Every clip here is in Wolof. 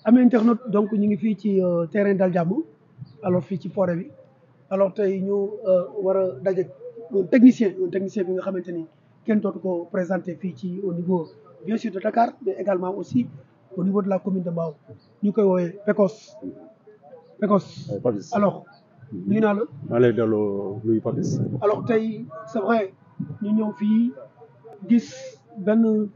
amee internet donc ñu ngi fii ci terrain Dal Jàmm alors fii ci forêt bi alors tey ñu war a daje un technicien un technicien bi nga xamante ni kenn dootu ko présenté fii ci au niveau bien sûr de Dakar mais également aussi au niveau de la commune de Mbao ñu koy woowee Pecos Pecos Papis alors nuyu naa la maa lay delloo nuyu Papis alors tey c'est vrai ñu ñëw fii gis benn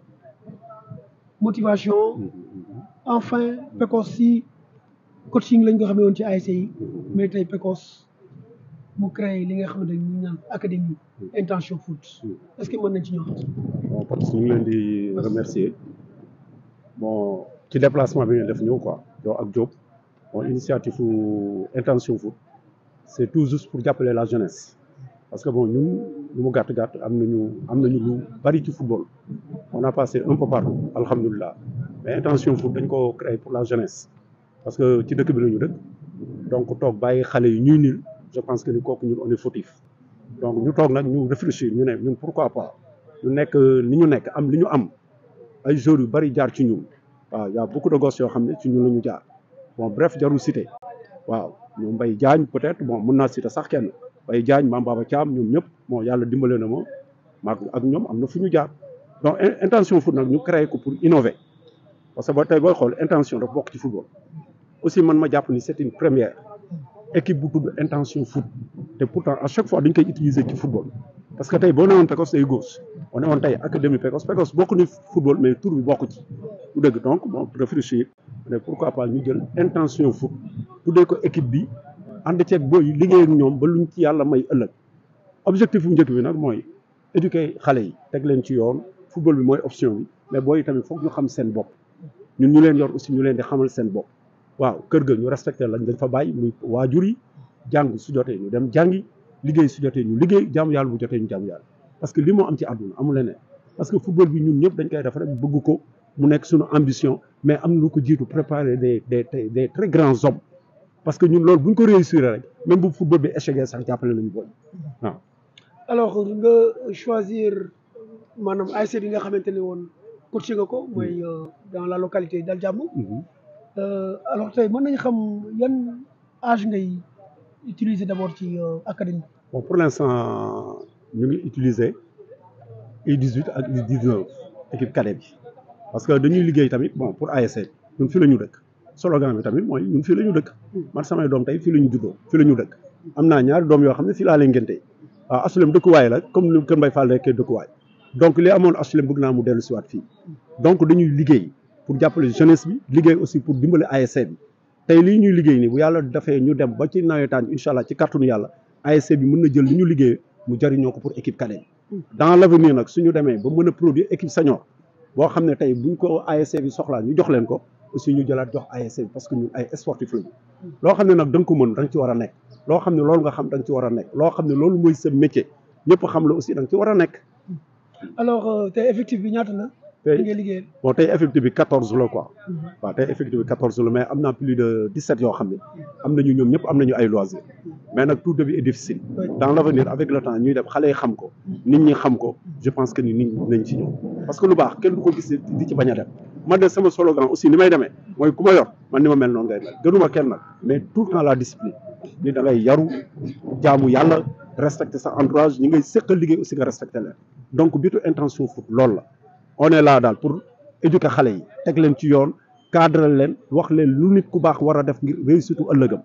motivation enfin Pecos si coaching lañ ko xamee woon ci ASC yi mais tey Pecos mu créé li nga xamante ni ñu naan académie intention foot est-ce que mën nañ ci ñëw bon Papis ñu ngi leen di remercier bon ci déplacement bi ngeen def ñëw quoi yow ak Diop bon initiative intention foot c'est tout juste pour jàppale la jeunesse parce que bon ñun lu mu gàtt gàtt am nañu am nañu lu bari ci football on a passé un peu partout alhamdulilah mais intention foot dañ ko créé pour la jeunesse parce que ci dëkk bi la ñu dëkk donc toog bàyyi xale yi ñuy nil je pense que ni kooku ñun on est fautif donc ñu toog nag ñu réfléchir ñu ne ñun pourquoi pas ñu nekk li ñu nekk am li ñu am ay joueurs yu bari jaar ci ñun waaw y a beaucoup de gosses yoo xam ne ci ñun la ñu jaar bon bref jarul cité waaw ñoom Mbaye Diagne peut-être bon mën naa cité sax kenn Mbaye Diagne Mame Baba Thiam ñoom ñëpp bon yàlla dimbale na ma maag ak ñoom am na fu ñu jaar donc intention foot nag ñu créé ko pour innover parce que ba tey booy xool intention dafa bokk ci football aussi man ma jàpp ni c'est une première équipe bu tudd intention foot te pourtant à chaque fois dañ koy utiliser ci football parce que tey boo newoon Pecos day gauche boo newoon tey académie Pecos Pecos bokk ni football mais tour bi bokk ci du dëgg donc bon réfléchir mais pourquoi pas ñu jël intention foot tuddee ko équipe bi ànd ceeg booy liggéey ak ñoom ba luñ ci yàlla may ëllëg objectif bu njëkk bi nag mooy éduquer xale yi teg leen ci yoon football bi mooy option bi mais booy tamit foog ñu xam seen bopp ñun ñu leen yor aussi ñu leen di xamal seen bopp waaw kër ga ñu respecté lañ dañ fa bàyyi muy waajur yi jàng su jotee ñu dem jàngi liggéey su jotee ñu liggéey jaamu yàlla bu jotee ñu jaamu yàlla parce que li moo am ci àdduna amul leneen parce que football bi ñun ñëpp dañ koy def rek bëgg ko mu nekk suñu ambition mais am na lu ko jiitu préparer des des des très grands hommes parce que ñun loolu bu ñu ko réussir rek même bu football bi échec sax jàppale nañu booy waaw. alors nga choisir maanaam ASC bi nga xamante ne woon coaché nga ko mooy dans la localité Dal Jàmm alors tey mën nañu xam yan âge ngay utiliser d'abord ci académie bon pour l'instant ñu ngi utiliser U18 ak U19 équipe cadet bi parce que dañuy liggéey tamit bon pour ASC ñun fii la ñu dëkk slogan bi tamit mooy ñun fii la ñu dëkk man samay doom tey fii la ñu juddoo fii la ñu dëkk am naa ñaari doom yoo xam ne fii laa leen ngénte waaw asulem dëkkuwaay la comme ni Kër Mbaye Fall nekkee dëkkuwaay donc li amoon asulem bëgg naa mu dellu siwaat fii donc dañuy liggéey pour jàppale jeunesse bi liggéey aussi pour dimbale ASC bi tey lii ñuy liggéey nii bu yàlla dafee ñu dem ba ci nawetaan bi incha allah ci kàttanu yàlla ASC bi mën na jël li ñu liggéey mu jëriñoo ko pour équipe cadet bi dans l'avenir nag suñu demee ba mën a produire équipe senior boo xam ne tey buñ ko ASC bi soxlaa ñu jox leen ko aussi ñu jëlaat jox ASC bi parce que ñun ay sportif lañu loo xam ne nag da nga ko mën da nga ci war a nekk loo xam ne loolu nga xam da nga ci war a nekk loo xam ne loolu mooy sa métier ñëpp xam la aussi da nga ci war a nekk alors tey effectif bi ñaata la tey ngay liggéey bon tey effectif bi quatorze la quoi waaw tey effectif bi quatorze la mais am naa plus de dix-sept yoo xam ne am nañu ñoom ñëpp am nañu ay loisirs mais nag tout début est difficile dans l'avenir avec le temps ñuy def xale yi xam ko nit ñi xam ko je pense que ni nit ñi nañ ci ñëw parce que lu baax kenn du ko gis di ci bañ a dem man de sama slogan aussi ni may demee mooy ku ma yor man ni ma mel noonu ngay mel gënuma kenn nag mais tout le temps la discipline ni da ngay yaru jaamu yàlla respecter sa entourage ñi ngay séqal liggéey aussi nga respecter leen donc bitu intention foot loolu la on est là daal pour éduquer xale yi teg leen ci yoon cadre leen wax leen lu nit ku baax war a def ngir réussite ëllëgam.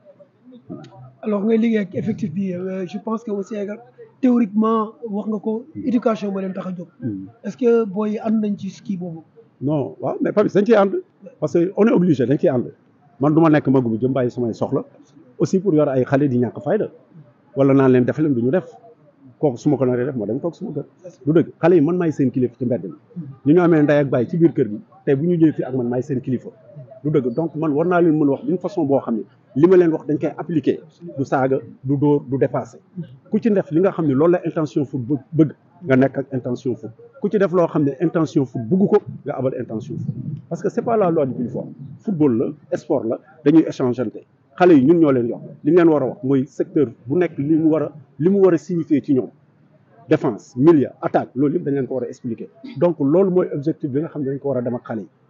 alors ngay liggéey ak effectif bi je pense que aussi théoriquement wax nga ko éducation moo leen tax a jóg. est-ce que booy ànd nañ ci ski boobu. non waaw mais Papis dañ ciy ànd parce que on est obligé dañ ciy ànd man du ma nekk magum jëm bàyyi samay soxla aussi pour yor ay xale di ñàkk fayda wala naan leen def leen du ñu def. kooku su ma ko naree def ma dem toog suma kër du dëgg xale yi man maay seen kilifa ci mbedd mi ñu ñu amee ndey ak bàyyi ci biir kër gi tey bu ñu ñëwee fii ak man maay seen kilifa du dëgg donc man war naa leen mën a wax d'une façon boo xam ne li ma leen wax dañ koy appliquer du saaga du dóor du dépasser ku ci def li nga xam ne loolu la intention foot bëgg nga nekk ak intention foot ku ci def loo xam ne intention foot bëgg ko nga abal intention foot parce que c'est pas la loi du plus fort football la sport la dañuy échangeante xale yi ñun ñoo leen yox li ñu leen war a wax mooy secteur bu nekk li mu war a li mu war a signifier ci ñoom défense milieu attaque loolu yëpp dañ leen ko war a expliquer donc loolu mooy objectif bi nga xam ne dañ ko war a dem ak xale yi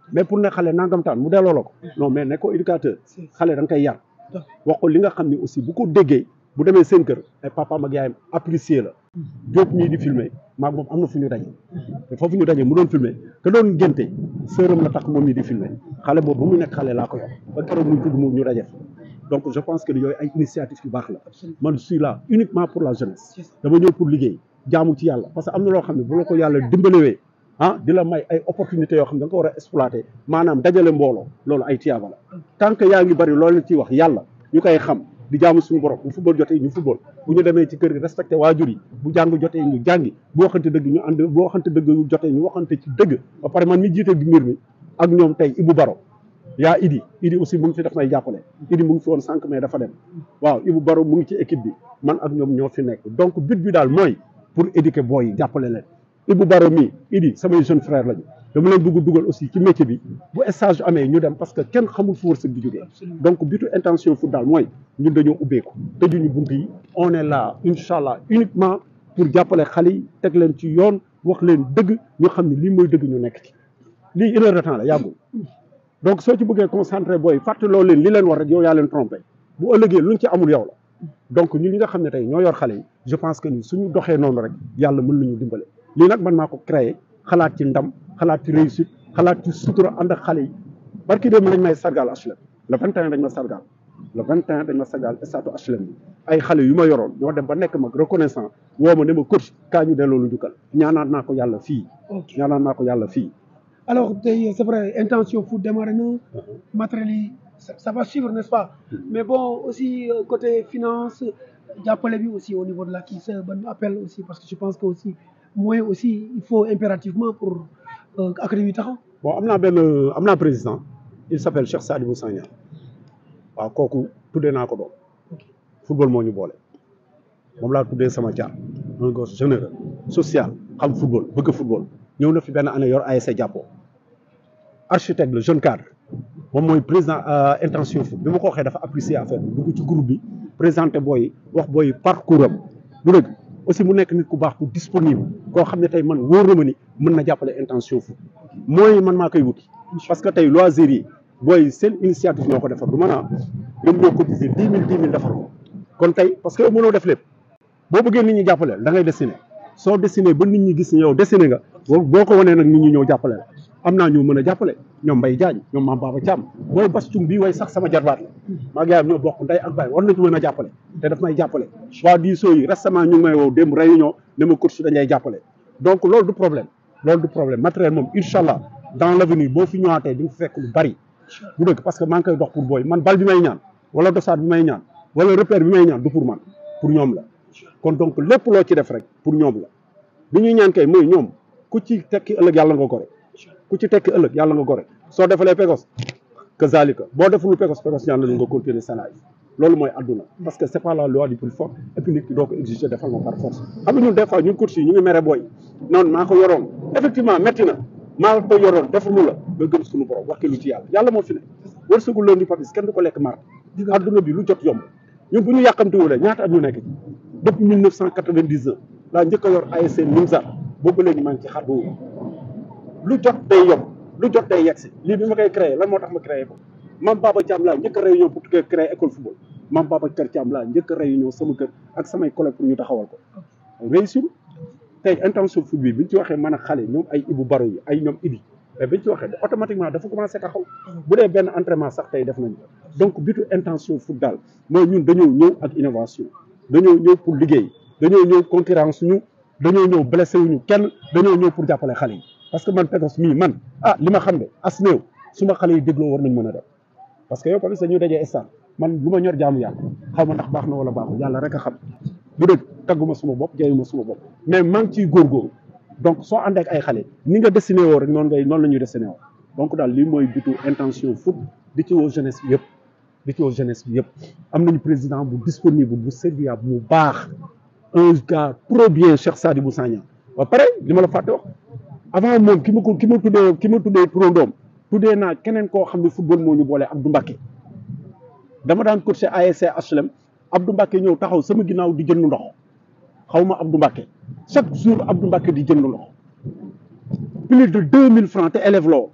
mais pour ne xale nangam taan mu delloo la ko non mais ne ko éducateur xale da nga koy yar wax ko li nga xam ne aussi bu ko déggee bu demee seen kër ay papaam ak yaayam apprécier la Diop mii di filmer maag moom am na fu ñu daje te foofu ñu daje mu doon filmer te doon ngénte sërëm la tax moom mii di filmer xale boobu ba mu nekk xale laa ko yor ba keroog muy tudd mu ñu daje donc je pense que yooyu ay initiative yu baax la man je suis là uniquement pour la jeunesse dama ñëw pour liggéey jaamu ci yàlla parce que am na loo xam ne bu la ko yàlla dimbalewee ah di la may ay opportunités yoo xam ne da nga ko war a exploiter maanaam dajale mbooloo loolu ay tiyaaba la tant que yaa ngi bari loolu ciy wax yàlla ñu koy xam di jaamu suñu borom bu football jotee ñu football bu ñu demee ci kër gi respecté waajur yi bu jàng jotee ñu jàngi bu waxante dëgg ñu ànd bu waxante dëgg jotee ñu waxante ci dëgg ba pare man mi jiite mbir mi ak ñoom tey Ibou Baro yaa Idi Idi aussi mu ngi fi daf may jàppale Idi mu ngi fi woon sànq mais dafa dem waaw Ibou Baro mu ngi ci équipe bi man ak ñoom ñoo fi nekk donc but bi daal mooy pour éduquer booy yi jàppale leen Ibou Baro mii Idi samay jeune frère lañu dama leen bëgg dugal aussi ci métier bi bu stage amee ñu dem parce que kenn xamul fu wërsëg di jógee donc bitu intention foot daal mooy ñun dañoo ubbeeku tëjuñu bunt yi on est là incha allah uniquement pour jàppale xale yi teg leen ci yoon wax leen dëgg ñu xam ne lii mooy dëgg ñu nekk ci lii une heure de temps la yàggul donc soo ci bëggee concentré booy fàttaloo leen li leen war rek yow yaa leen trompé bu ëllëgee luñ ci amul yow la donc ñun ñi nga xam ne tey ñoo yor xale yi je pense que ni suñu doxee noonu rek yàlla mën nañu dimbale lii nag man maa ko créé xalaat ci ndam xalaat ci réussite xalaat ci sutura ànd ak xale yi barki dem lañ may sargal HLM le 21 dañ ma sargal le 21 dañ ma sargal statu HLM bi ay xale yu ma yoroon ñoo dem ba nekk mag reconnaissant woo ma ne ma coach kaa ñu delloo lu jukkal ñaanaat naa ko yàlla fii ñaanaat naa ko yàlla fii alors tey c'est vrai intention foot démarré na matériel yi ça va suivre n'est-ce pas mais bon aussi côté finance jàppale bi aussi au niveau de la kii c'est ban appel aussi parce que je pense que aussi moyen aussi il faut impérativement pour académie taxaw bon am naa benn am naa président il s'appelle Cheikh Sadibou Sagna waaw kooku tuddee naa ko doom football moo ñu boole moom laa tuddee sama jaar un gosse généreux social xam football bëgg football ñëw na fi benn année yor ASC jàppoo architecte le jeune cadre moom mooy président intention foot bi ma ko waxee dafa apprécier affaire bi dugg ci groupe bi présenté booy wax booy parcours am du dëgg aussi mu nekk nit ku baax ku disponible koo xam ne tey man wóor na ma ni mën na jàppale intention foot mooy man maa koy wuti parce que tey loisir yi booy seen initiative ñoo ko defar du mën a ñoom ñoo cotiser dix mille dix mille defar ko kon tey parce que yow mënoo def lépp boo bëggee nit ñi jàppale da ngay dessiner soo dessiné ba nit ñi gis ne yow dessiné nga boo ko wanee nag nit ñi ñëw jàppale la am naa ñu mën a jàppale ñoom Mbaye Diagne ñoom Mame Baba Thiam booy bas cung bii way sax sama jarbaat la maa yaayam ñoo bokk ndey ak baay war nañu mën a jàppale te daf may jàppale waa diisoo yi récemment ñu ngi may woo démb réunion ne ma coach dañ lay jàppale donc loolu du problème loolu du problème matériel moom incha allah dans l'avenir boo fi ñëwaatee di nga fekk lu bari bu dëgg parce que maa ngi koy dox pour booy man bal bi may ñaan wala dosaat bi may ñaan wala repère bi may ñaan du pour man pour ñoom la kon donc lépp loo ci def rek pour ñoom la li ñuy ñaan kay mooy ñoom ku ci tekki ëllëg yàlla nga gore ku ci tekki ëllëg yàlla nga gore soo defalee pegos kazalika boo defulu pegos pegos ñaan nañu nga continuer salaay loolu mooy adduna parce que c'est pas la loi du plus fort et puis nit ki doo ko exiger defal ma par force xam nga ñun des fois ñun coach yi ñu ngi mere booy noonu maa ko yoroon effectivement métti na maa ko yoroon defalu la nga gëm suñu borom wax lu ci yàlla yàlla moo fi ne wërsëgu leen di papis kenn du ko lekk mar adduna bi lu jot yomb ñun bu ñu yàqamtiwulee ñaata at ñu nekk ci depuis mille neuf cent quatre-vingt-dix-neuf laa njëkk a yor ASC Nimza boobu léegi maa ngi ci xar boobu lu jot day yomb lu jot day yegsi lii bi ma koy créé lan moo tax ma créé ko Mame Baba Thiam laa njëkk a réunion pour créer école football Mame Baba Kër Thiam laa njëkk a réunion sama kër ak samay collègues pour ñu taxawal ko réussir tey intention foot bi bi ñu ci waxee mën a xale ñoom ay Ibou Baro yi ay ñoom Idi mais bi ñu ci waxee automatiquement dafa commencé taxaw bu dee benn entraînement sax tey def nañu donc bitu intention foot daal mooy ñun dañoo ñëw ak innovation dañoo ñëw pour liggéey dañoo ñëw concurrence ñu dañoo ñëw blessé wuñu kenn dañoo ñëw pour jàppale xale yi parce que man Pegos mii man ah li ma xam ne as néew su ma xale yi dégloo war nañ mën a def parce que yow tamit dañuy dajee stade man lu ma ñor jaamu yàlla xaw ma ndax baax na wala baaxul yàlla rek a xam bu dëgg tagguma suma bopp jayuma suma bopp mais maa ngi ciy góorgóorlu donc soo àndee ak ay xale ni nga dessiné woo rek noonu ngay noonu la ñuy dessiné woo donc daal lii mooy bitu intention foot di ci woo jeunesse bi yëpp di ci woo jeunesse bi yëpp am nañu président bu disponible bu serviable bu baax un gars trop bien Cheikh Sadibou Sagna ba pare li ma la fàtte wax avant moom ki ma ko ki ma tuddee ki ma tuddee turandoom tuddee naa keneen koo xam ne football moo ñu boole Abdou Mbacké dama daan coacher ASC HLM Abdou Mbacké ñëw taxaw sama ginnaaw di jënd ndox xaw ma Abdou Mbacké chaque jour Abdou Mbacké di jënd ndox plus de deux mille francs te élève loo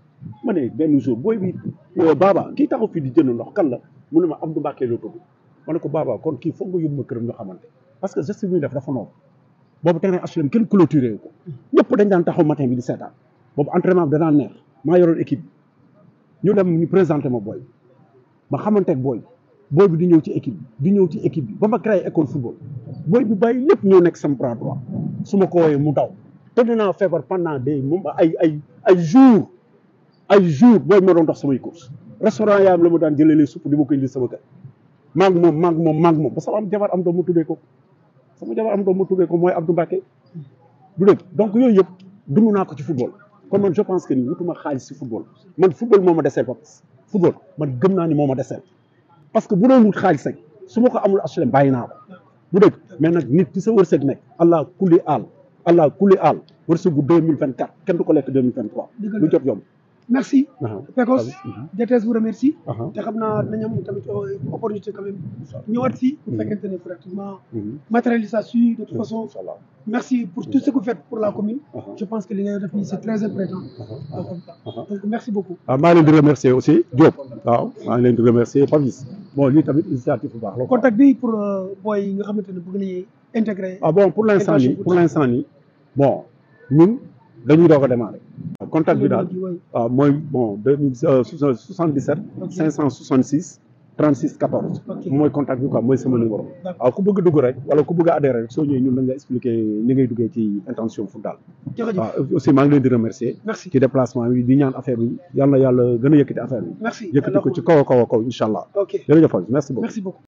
ma ne benn jour booy bi Baba kii taxaw fii di jënd ndox kan la mu ne ma Abdou Mbacke la tudd ma ne ko Baba kon kii foog nga yóbbu ma këram ñu xamante parce que geste bi muy def dafa noonu boobu terrain HLM kenn clôturé ko ñëpp dañ daan taxaw matin bi di seetaan boobu entraînement bi danaan neex maa yoroon équipe bi ñu dem ñu présenté ma booy ma xamante ak booy booy bi di ñëw ci équipe bi di ñëw ci équipe bi ba ma créé école football booy bi bàyyi lépp ñëw nekk sama bras droit su ma ko wooyee mu daw te dinaa feebar pendant des moom ay ay ay jours ay jours booy ma doon dox samay course restaurant yaayam la ma daan jëlee les supp di ma ko indi sama kër maag moom maag moom maag moom ba sama am jabar am doom ma tuddee ko sama jabar am doom ma tuddee ko mooy Abdou Mbacke du dëgg donc yooyu yëpp dund naa ko ci football kon man je pense que ni wutuma xaalis ci football man football moo ma deseel Papis football man gëm naa ni moo ma deseel parce que bu doon wut xaalis rek su ma ko amul HLM bàyyi naa ko bu dëgg mais nag nit ci sa wërsëg nekk allah kulli aal allah kulli aal wërsëgu deux mille vingt quatre kenn du ko lekk deux mille vingt trois lu jot yomb merci Aha. Pekos Mhm. DTS vous remercie Aha. te xam naa dinañ am tamit euh, opportunité quand même ñëwaat fii bu fekkente ne pratiquement Mhm. matérialisation de toute façon Inch'Allah. merci pour tout ce que vous faites pour la commune Aha. je pense que li ngay def nii c'est très important Aha. Euh, comme ça. Aha. donc merci beaucoup ah maa ngi leen di remercier aussi Diop waaw maa ngi leen di remercier Papis bon lii tamit initiative bu baax la quoi. contact bi pour euh, boy yi nga xamante ne bëgg nañu intégrer ah bon pour l'instant nii pour l'instant nii bon ñun dañuy doog a démarrer. contact bi daal waaw mooy bon deux mille soixante dix sept Ok. cinq cent soixante six trente six quatorze. Ok. mooy contact bi quoi mooy sama numéro. D'accord. waaw ku bëgg a dugg rek wala ku bëgg a adhérer rek soo ñëwee ñun dañ la expliquer ni ngay duggee ci intention fu daal. jërëjëf waaw aussi maa ngi leen di remercier. merci ci déplacement bi di ñaan affaire bi yal na yàlla gën a yëkkati affaire bi. merci yëkkati ko ci kaw a kaw a kaw incha allah. ok jërëjëf Papis merci beaucoup. merci beaucoup